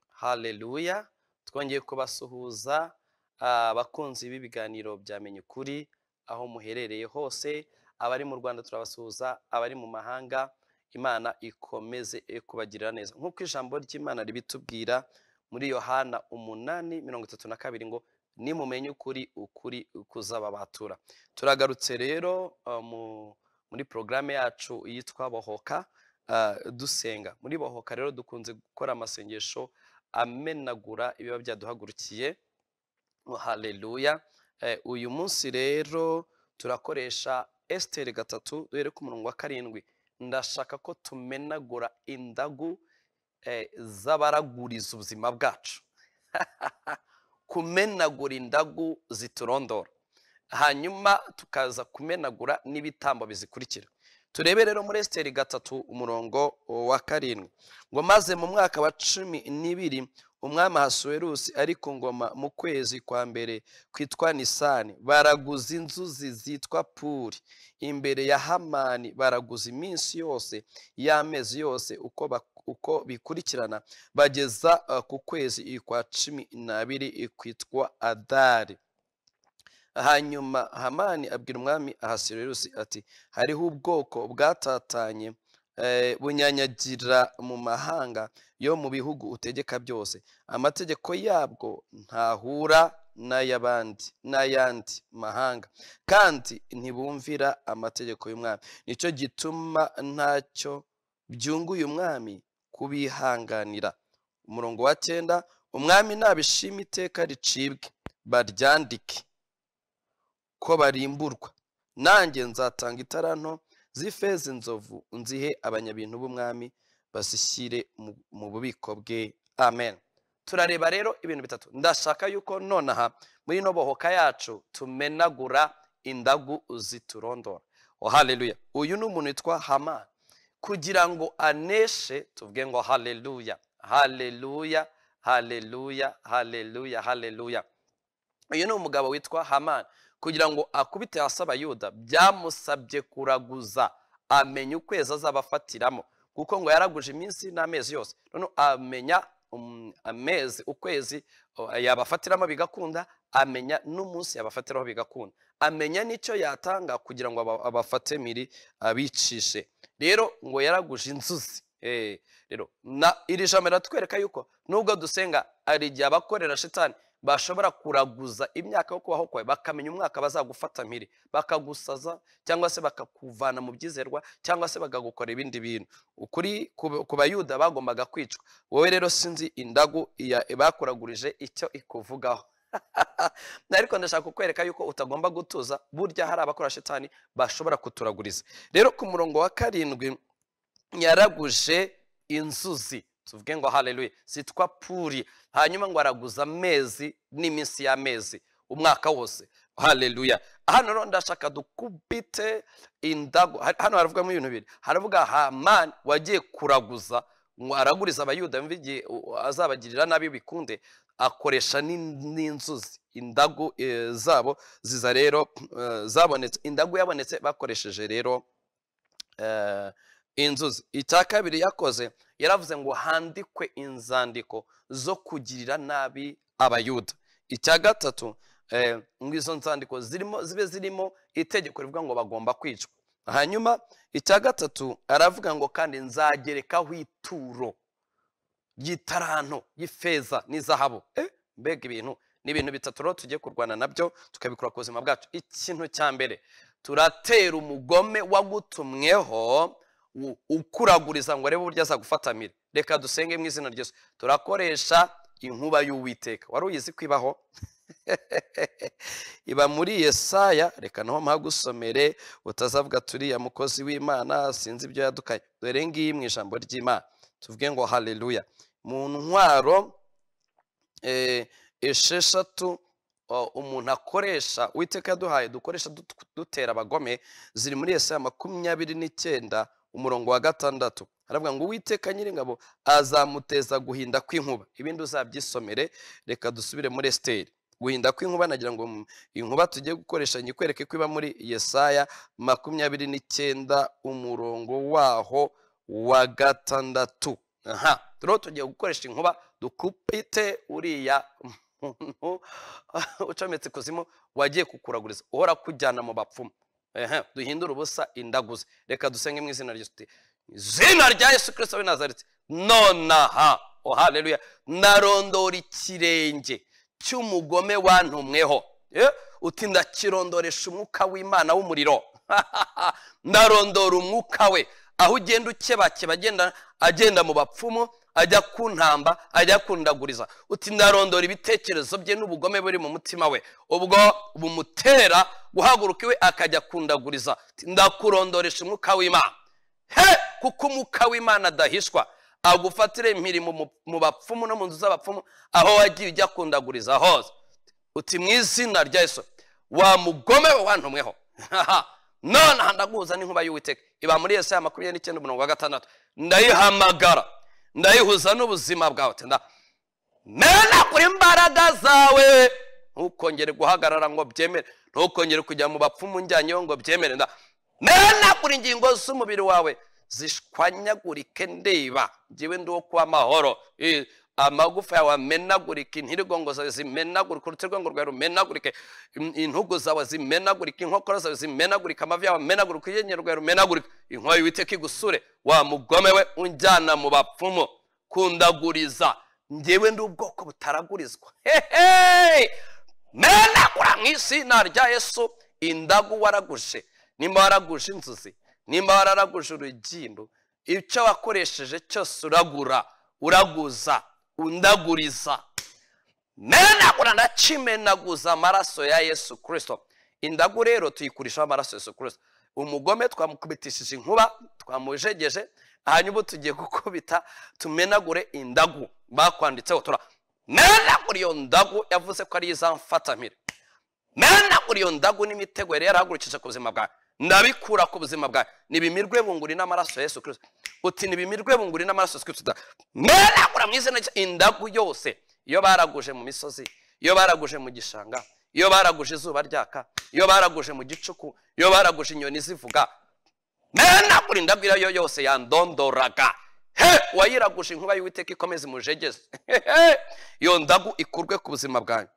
haleluya twongeye kubasuhuza abakunzi b'ibiganiro byamenye ukuri aho muherereye hose abari mu rwanda turabasuhuza abari mu mahanga imana ikomeze kubagirira neza nk'uko ijambo ry'imana ribitubwira muri yohana umunani mirongo itatu na kabiri ngo nimumenye ukuri ukuri kuzababatura turagarutse rero muri porogaramu yacu yitwa bohoka dusenga muri bohoka rero dukunze gukora amasengesho amenagura ibiba byaduhagurukiye haleluya uyu munsi rero turakoresha esiteri gatatu duhere ku murongo wa karindwi ndashaka ko tumenagura indagu z'abaraguriza ubuzima bwacu kumenagura indagu ziturondora hanyuma tukaza kumenagura n'ibitambo bizikurikira turebe rero muri esiteri gatatu umurongo wa karindwi ngo maze mu mwaka wa cumi n'ibiri umwami hasuwerusi ari ku ngoma mu kwezi kwa mbere kwitwa nisani baraguza inzuzi zitwa puri imbere ya hamani baraguza iminsi yose y'amezi yose uko uko bikurikirana bageza ku kwezi kwa cumi n'abiri kwitwa adari hanyuma hamani abwira umwami ahasirerusi ati hariho ubwoko bwatatanye bunyanyagira mu mahanga yo mu bihugu utegeka byose amategeko yabwo ntahura n'ay'abandi n'ayandi mahanga kandi ntibumvira amategeko y'umwami nicyo gituma ntacyo byunguye umwami kubihanganira umurongo wa cyenda umwami ntabishima iteka ricibwe baryandike ko barimburwa nanjye nzatanga itara nto z'ifeza inzovu nzihe abanyabintu b'umwami bazishyire mu bubiko bwe amen turareba rero ibintu bitatu ndashaka yuko nonaha muri ino bohoka yacu tumenagura indagu ziturondora haleluya uyu ni umuntu witwa hamani kugira ngo aneshe tuvuge ngo haleluya haleluya haleluya haleluya haleluya uyu ni umugabo witwa hamani kugira ngo akubite hasi abayuda byamusabye kuraguza amenya ukwezi azabafatiramo kuko ngo yaraguje iminsi n'amezi yose noneho amenya amezi ukwezi yabafatiramo bigakunda amenya n'umunsi yabafatiraho bigakunda amenya n'icyo yatanga kugira ngo abafate miri abicishe rero ngo yaraguje inzuzi rero iri jambo riratwereka yuko nubwo dusenga hari igihe abakorera shitani bashobora kuraguza imyaka yo kubaho kwawe bakamenya umwaka bazagufata mpiri bakagusaza cyangwa se bakakuvana mu byizerwa cyangwa se bakagukora ibindi bintu ukuri ku bayuda bagombaga kwicwa wowe rero sinzi indagu bakuragurije icyo ikuvugaho ariko ndashaka kukwereka yuko utagomba gutuza burya hari abakora shitani bashobora kuturaguriza rero ku murongo wa karindwi yaraguje inzuzi tuvuge ngo haleluya zitwa puri hanyuma ngo araguza amezi n'iminsi y'amezi umwaka wose haleluya hano rero ndashaka dukubite indago hano haravugamo ibintu bibiri haravuga hamani wagiye kuraguza ngo araguriza abayuda igihe azabagirira nabi bikunde akoresha n'inzuzi indagu zabo ziza rero zabonetse indagu yabonetse bakoresheje rero inzuzi icya kabiri yakoze yaravuze ngo handikwe inzandiko zo kugirira nabi abayuda icya gatatu ngo izo nzandiko zirimo zibe zirimo itegeko rivuga ngo bagomba kwicwa hanyuma icya gatatu aravuga ngo kandi nzagerekaho ituro ry'itaranto y'ifeza n'izahabu mbega ibintu ni ibintu bitatu rero tugiye kurwana nabyo tukabikora ku buzima bwacu ikintu cya mbere turatera umugome wagutumweho ukuraguriza ngo arebe uburyo azagufatamira reka dusenge mu izina ryose turakoresha inkuba y'uwiteka wari uyizi ko ibaho iba muri yesaya reka naho mpagusomere utazavuga turiya mukozi w'imana sinzi ibyo yadukaye dore ngiyi mu ijambo ry'imana tuvuge ngo haleluya mu ntwaro esheshatu umuntu akoresha uwiteka yaduhaye dukoresha dutera abagome ziri muri yesaya makumyabiri n'icyenda umurongo wa gatandatu haravuga ngo uwiteka nyiringabo azamuteza guhinda kw'inkuba ibindi uzabyisomere reka dusubire muri esiteri guhinda kw'inkuba nagira ngo inkuba tugiye gukoresha nyikwereke ko iba muri yesaya makumyabiri n'icyenda umurongo waho wa gatandatu aha turiho tugiye gukoresha inkuba dukupite uriya muntu ucometse ikuzimu wagiye kukuraguriza uhora kujyana mu bapfumu ehe duhindure ubusa indaguze reka dusenge mu izina ry'isuti izina rya yesu kirisito w'i nazaritse nonaha ohaleluya narondora ikirenge cy'umugome wantumweho Eh, uti ndakirondoresha umwuka w'imana w'umuriro ndarondora umwuka we aho ugenda ukebakeba agenda agenda mu bapfumu ajya ku ntamba ajya kundaguriza uti ndarondora ibitekerezo bye n'ubugome buri mu mutima we ubwo bumutera guhaguruka iwe akajya kundaguriza Uti, ndakurondoresha umwuka w'imana he kuko umwuka w'imana adahishwa agufatire imirimo mu- mu bapfumu no mu nzu z'abapfumu aho wagiye ujya kundaguriza hose uti mu izina rya yesu wa mugome we wantumweho none aha ndaguhuza n'inkuba y'uwiteka iba muri yesaya makumyabiri n'icyenda umurongo wa gatandatu ndayihamagara ndayihuza n'ubuzima bwawe Uti nda- mena kuri imbaraga zawe ntukongere guhagarara ngo byemere ntukongere kujya mu bapfumu njyanyeho ngo byemere nda mena kuri ingingo z'umubiri wawe zishwanyagurike ndeba njyewe ndi wo kuba amahoro Eh, amagufa yawe amenagurike intirigongo zawe zimenagurike urutirigongo rwawe rumenagurike in- intugu zawe zimenagurike inkokora zawe zimenagurike amavi yawe amenagurike urwenya rwawe rumenagurike inkoyo y'uwiteka igusure wa mugome we unjyana mu bapfumu kundaguriza njyewe ndi ubwoko butaragurizwa hehe menagura mu izina rya yesu indagu waraguje nimba waraguje inzuzi nimba wararaguje urugindo icyo wakoresheje cyose uragura uraguza undaguriza menagura ndacimenaguza amaraso ya yesu kirisito indagu rero tuyikurishaho amaraso ya yesu kirisito umugome twamukubitishije inkuba twamujegeje hanyuma tugiye gukubita tumenagure indagu bakwanditseho tura menagura iyo ndagu yavuze ko ari izamfatamire menagura iyo ndagu n'imitego yari yarahagurukije ku buzima bwawe ndabikura ku buzima bwawe nibimirwe bunguri n'amaraso ya yesu kirisito uti nibimirwe bunguri n'amaraso ya yesu kirisito menagura mu izina rya- indagu yose iyo baraguje mu misozi iyo baraguje mu gishanga iyo baraguje izuba ryaka iyo baraguje mu gicuku iyo baraguje inyoni zivuga menagura indagu iyo ari yo yose yandondoraga he wayiraguje inkuba y'uwiteka ikomeze imujegeze Hehe! iyo ndagu ikurwe ku buzima bwanyu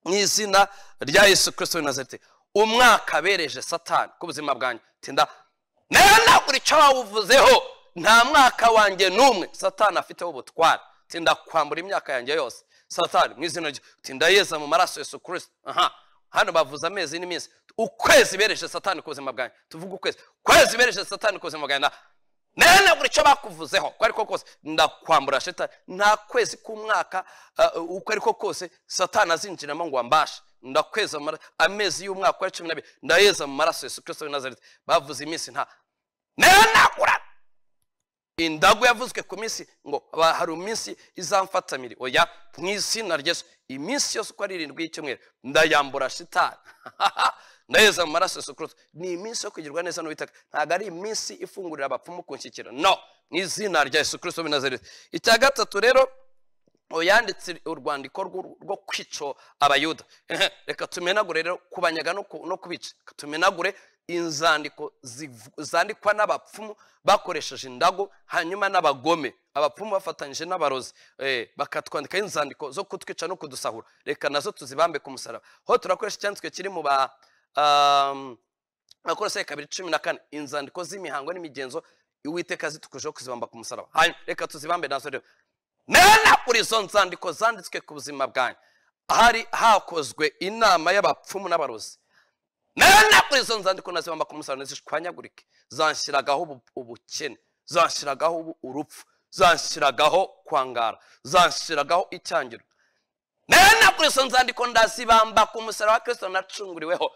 mu izina rya yesu kirisito w'i nazareti umwaka bereje satani ku buzima bwanjye tinda menagura icyo wawuvuzeho nta mwaka wanjye n'umwe satani afiteho ubutware tinda kwambura imyaka yanjye yose satani mu izina rye tinda yeza mu maraso ya yesu kirisito aha hano bavuze amezi n'iminsi ukwezi bereje satani ku buzima bwanjye tuvuga ukwezi ukwezi bereje satani ku buzima bwanjye nda- menagura icyo bakuvuzeho uko ariko kose ndakwambura shetani nta kwezi k'umwaka uh, uko ariko kose satani azinjiramo ngo ambashe ndakweza mu mara- amezi y'umwaka wa cumi n'abiri ndayeza mu maraso ya yesu kirisito w'i nazareti bavuze iminsi nta menagura indagu yavuzwe ku minsi ngo ba- hari iminsi izamfatamire oya mu izina ry'esu iminsi yose uko ari irindwi y'icyumweru ndayambura shitani ndaheza mu maraso ya yesu kirisito ni iminsi yo kugirwa neza n'uwiteka ntabwo ari iminsi ifungurira abapfumu kunshyikira no mu izina rya yesu kirisito w'i Nazareti. icya gatatu rero yanditse urwandiko rwo rwo kwica abayuda Ehe, reka tumenagure rero kubanyaga no ku- no kubica Reka tumenagure inzandiko zivu- zandikwa n'abapfumu bakoresheje indago hanyuma n'abagome abapfumu bafatanyije n'abarozi eh, bakatwandikaho inzandiko zo kutwica no kudusahura reka nazo tuzibambe ku musaraba ho turakoresha icyanditswe kiri mu ba um, abakorosai kabiri cumi na kane inzandiko z'imihango n'imigenzo uwiteka zitukujeho kuzibamba ku musaraba hanyuma reka tuzibambe nazo rero menagura izo nzandiko zanditswe ku buzima bwanyu hari hakozwe inama y'abapfumu n'abarozi menagura izo nzandiko nazibamba ku musaraba ntizishwanyagurike zanshyiragaho ubu- ubukene zanshyiragaho ubu- urupfu zanshyiragaho kwangara zanshyiragaho icyangiro menagura izo nzandiko ndazibamba ku musaraba wa kirisito nacunguriweho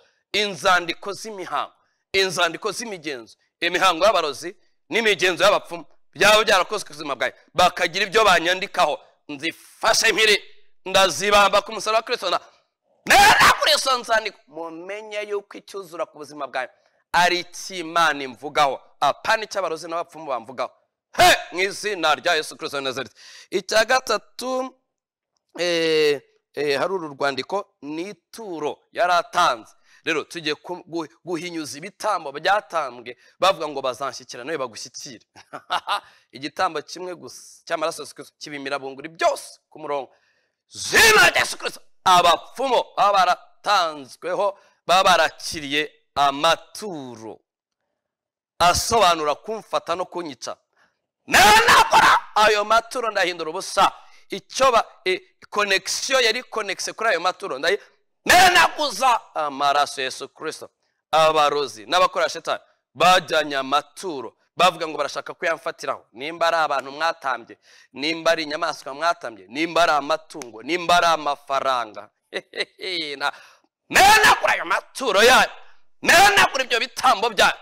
inzandiko z'imihango inzandiko z'imigenzo imihango y'abarozi n'imigenzo y'abapfumu byaba byarakozwe ku buzima bwawe bakagira ibyo banyandikaho nzifashe mpiri ndazibamba ku musaraba wa kirisito na- menagura izo nzandiko mumenye yuko icyuzura ku buzima bwawe ari icy'imana imvugaho apana icy'abarozi n'abapfumu bamvugaho he mu izina rya yesu kirisito w'i nazareti icya gatatu eh, eh, hari uru rwandiko ni ituro yari atanze rero tugiye ku- gu- guhinyuza ibitambo byatambwe bavuga ngo bazanshyikirana we bagushyikire igitambo kimwe gusa cy'amaraso ya Yesu Kristo kibimira bunguri byose ku murongo zina rya Yesu Kristo abapfumu baba baratanzweho baba barakiriye amaturo asobanura kumfata no kunyica nanakora ayo maturo ndahindura ubusa icyo ba konegisiyo yari konegise kuri ayo maturo ndayi nanaguza amaraso ya yesu kirisito abarozi n'abakora shetani bajyanye amaturo bavuga ngo barashaka kuyamfatiraho nimba ari abantu mwatambye nimba ari inyamaswa mwatambye nimba ari amatungo nimba ari amafaranga Na- nanagura ayo maturo yayo nanagura ibyo bitambo byayo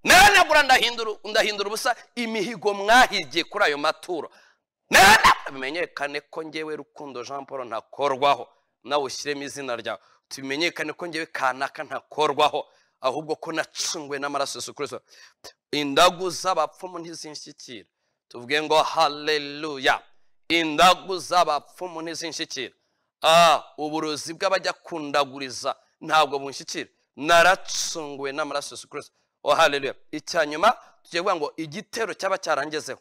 nanagura ndahindura ndahindura ubusa imihigo mwahigiye kuri ayo maturo nanagura bimenyekane ko ngewe rukundo jean paul ntakorwaho nawe ushyiremo izina ryawe tumenyekane ko ngewe kanaka ntakorwaho ahubwo ko nacunguwe n'amaraso ya Yesu kirisito indagu z'abapfumu ntizinshyikira tuvuge ngo haleluya indagu z'abapfumu ntizinshyikira ah uburozi bw'abajya kundaguriza ntabwo bunshyikira naracunguwe n'amaraso ya Yesu kirisito oh haleluya icya nyuma tugiye kuvuga ngo igitero cyaba cyarangezeho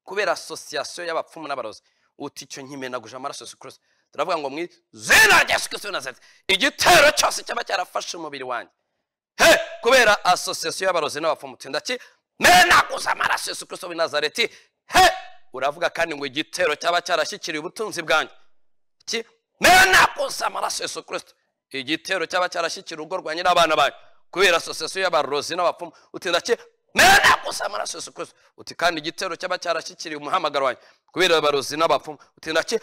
kubera asosiyasiyo y'abapfumu n'abarozi uti icyo nkimenaguje amaraso ya Yesu kirisito turavuga ngo mu izina rya Yesu kirisito w'i Nazareti igitero cyose cyaba cyarafashe umubiri wanjye he kubera asosiyasiyo y'abarozi n'abapfumu uti ndaki menaguza amaraso ya Yesu kirisito w'i Nazareti he uravuga kandi ngo igitero cyaba cyarashyikiriye ubutunzi bwanjye iki menaguza amaraso ya Yesu kirisito igitero cyaba cyarashyikiriye urugo rwa nyirabana banyu kubera asosiyasiyo y'abarozi n'abapfumu uti ndaki menaguza amaraso ya Yesu kirisito uti kandi igitero cyaba cyarashyikiriye umuhamagaro wanjye kubera abarozi n'abapfumu uti ndaki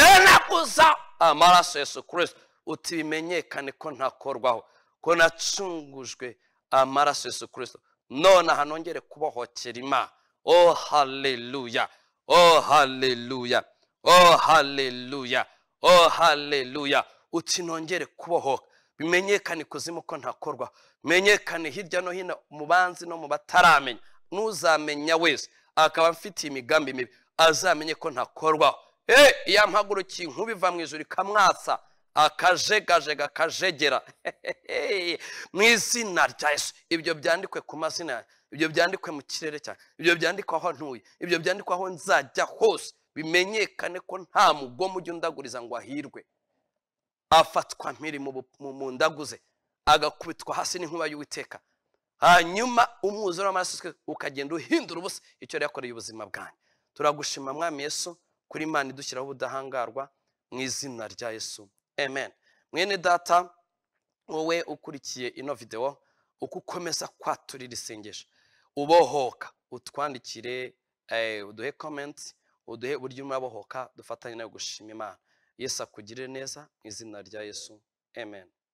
menaguza amaraso ya Yesu kirisito uti bimenyekane ko ntakorwaho ko nacungujwe amaraso ya Yesu kirisito none aha nongere kubohokera imana oh haleluya oh haleluya oh haleluya oh haleluya uti nongere kubohoka bimenyekane ikuzimu ko ntakorwa menyekane hirya no hino mu banzi no mu bataramenya n'uzamenya wese akaba amfitiye imigambi mibi azamenye ko ntakorwaho Eh, iyo mpagurukiye inkuba iva mu ijuru ikamwatsa akajegajega akajegera Hehehe. mu izina rya yesu ibyo byandikwe ku mazina yanjye ibyo byandikwe mu kirere cyanjye ibyo byandikwe aho ntuye ibyo byandikwe aho nzajya hose bimenyekane ko nta mugoma ujya undaguriza ngo ahirwe afatwa mpiri mu bu- mu- mu ndaguze agakubitwa hasi n'inkuba y'uwiteka hanyuma umwuzure w'amaraso ya Yesu Kristo ukagenda uhindura ubusa icyo yari yakoreye ubuzima bwanjye turagushima mwami yesu kuri imana idushyiraho ubudahangarwa mu izina rya yesu amen mwene data wowe ukurikiye ino videwo uko ukomeza kwaturira isengesho ubohoka utwandikire eh, uduhe komenti uduhe uburyo unabohoka dufatanye nawe gushima imana yesu akugirire neza mu izina rya yesu amen